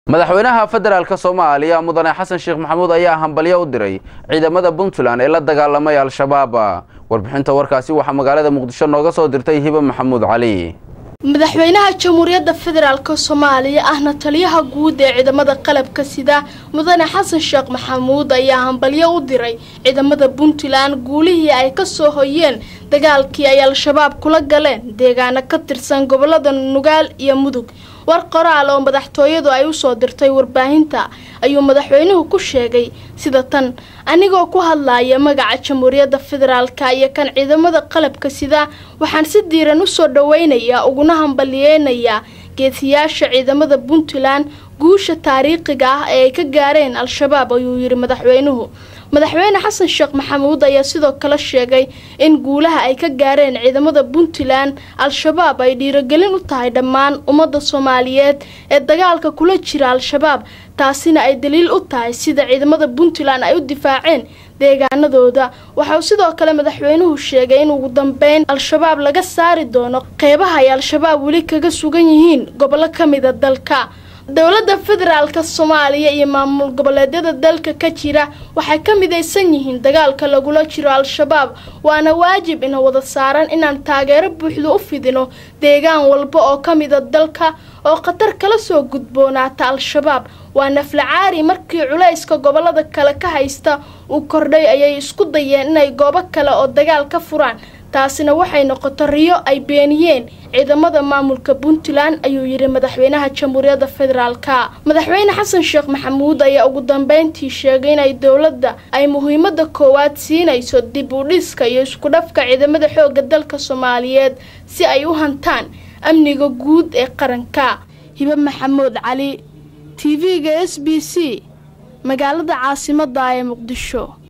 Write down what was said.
madaxweynaha federaalk soomaaliya mudane xasan sheekh maxamuud ayaa hambalyo u diray ciidamada puntland ee la dagaalamay al-shabaab warbixinta warkaasi waxaa magaalada muqdisho nooga soo dirtay hibe maxamuud cali madaxweynaha jamhuuriyadda federaalk soomaaliya ahna taliyaha guud ee ciidamada qalabka sida mudane xasan sheekh maxamuud ayaa hambalyo u diray ciidamada puntland guulihii ay kasoo hoyeen dagaalkii ay al-shabaab kula galeen deegaano ka tirsan gobolada nugaal iyo mudug war qoraal oo madaxtooyadu ay usoo dirtay warbaahinta ayuu madaxweynuhu ku sheegay sida tan anigoo ku hadlaya magaca jamhuuriyadda federaalka iyo kan ciidamada qalabka sida waxaan si diiran usoo dhaweynayaa uguna hambaliyeynayaa geesiyaasha ciidamada puntland guusha taariikhiga ah ee ay ka gaareen al-shabaab ayuu yidhi madaxweynuhu madaxweyne xasan sheekh maxamuud ayaa sidoo kale sheegay in guulaha ay ka gaareen ciidamada puntland al-shabaab ay dhiirogelin u tahay dhammaan ummadda soomaaliyeed ee dagaalka kula jira al-shabaab taasina ay daliil u tahay sida ciidamada puntland ay u difaaceen deegaanadooda waxauu sidoo kale madaxweynuhu sheegay in ugu dambeyn al-shabaab laga saari doono qeybaha ay al-shabaab weli kaga sugan yihiin gobollo ka mida dalka dowladda federaalka soomaaliya iyo maamul goboleedyada dalka ka jira waxay ka midaysan yihiin dagaalka lagula jiro al-shabaab waana waajib ina wada saaran inaan taageero buuxda u fidino deegaan walba oo ka mida dalka oo khatar kala soo gudboonaata al-shabaab waa naflacaari markii culayska gobolada kale ka haysta uu kordhay ayay isku dayeen inay goobo kale oo dagaal ka furaan taasina waxay noqoto riyo ay beeniyeen ciidamada maamulka puntland ayuu yidhi madaxweynaha jamhuuriyadda federaalka madaxweyne xasan sheekh maxamuud ayaa ugu dambeyntii sheegay inay dowladda ay muhiimada koowaad siinayso dib u dhiska iyo iskudhafka ciidamada xoogga dalka soomaaliyeed si ay u hantaan amniga guud ee qaranka hibe maxamuud cali t v-ga s b c magaalada caasimada ee muqdisho